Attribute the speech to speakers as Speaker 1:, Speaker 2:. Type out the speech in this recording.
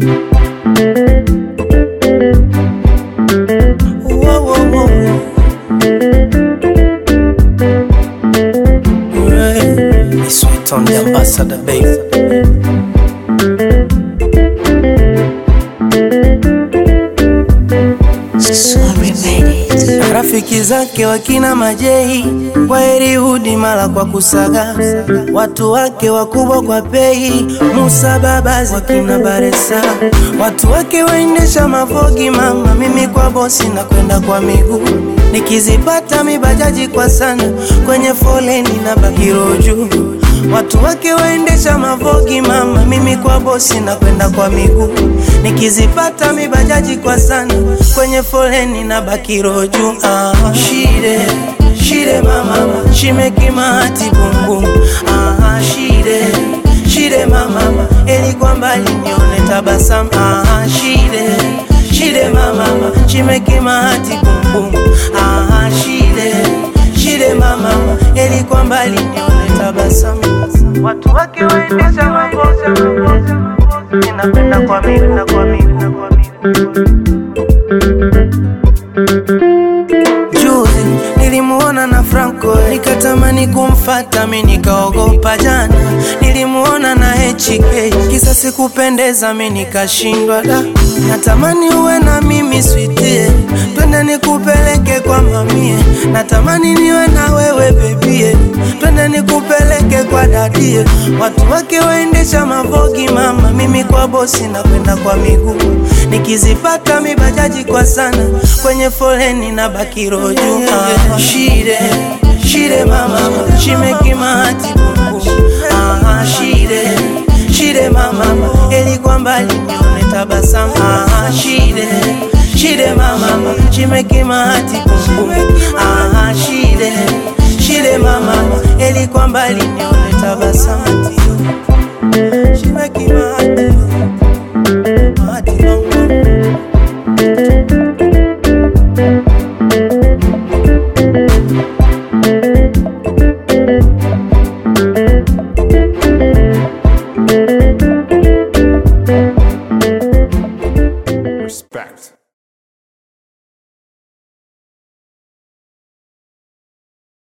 Speaker 1: Whoa, whoa, whoa. Yeah. It's sweet on the ambassador, babe.
Speaker 2: Sorry, made it.
Speaker 1: Rafiki zake wakina Majei kwa Herihudi mala kwa kusaga, watu wake wakubwa kwa pei, Musa Babazi wakina Baresa, watu wake waendesha mafogi mama, mimi kwa bosi na kwenda kwa miguu, nikizipata mibajaji kwa sana, kwenye foleni na bakiro juu Watu wake waendesha mavogi mama, mimi kwa bosi na kwenda kwa miguu, nikizipata mibajaji kwa sana, kwenye foleni na bakiro juu. Ah, shide shide mama, she make my heart boom boom. Ah, shide shide mama, eli kwa mbali nione tabasamu. Ah, shide shide mama, she make my heart boom boom. Ah, shide shide mama, eli kwa mbali nione tabasamu. Watu wake waendesha maboza, ninakwenda kwa miguu na kwa miguu kwa miguu. Juzi nilimuona na Franco nikatamani kumfata mi nikaogopa jana. Nilimuona na HK kisa sikupendeza mi nikashindwa da. Natamani uwe na mimi sweetie, twende nikupeleke kwa mamie. Natamani niwe na wewe bebie, twende nikupeleke kwa dadie. Watu wake waendesha mavogi mama, mimi kwa bosi na kwenda kwa miguu. Nikizipata mibajaji kwa sana, kwenye foleni na bakiro juu. Ah, shide shide mama, she make my heart boom boom. Ah, shide shide mama, eli kwa mbali nione tabasamu. Ah, shide shide mama, she make my heart boom boom. Ah, shide shide mama, eli kwa mbali nione tabasamu. She make my heart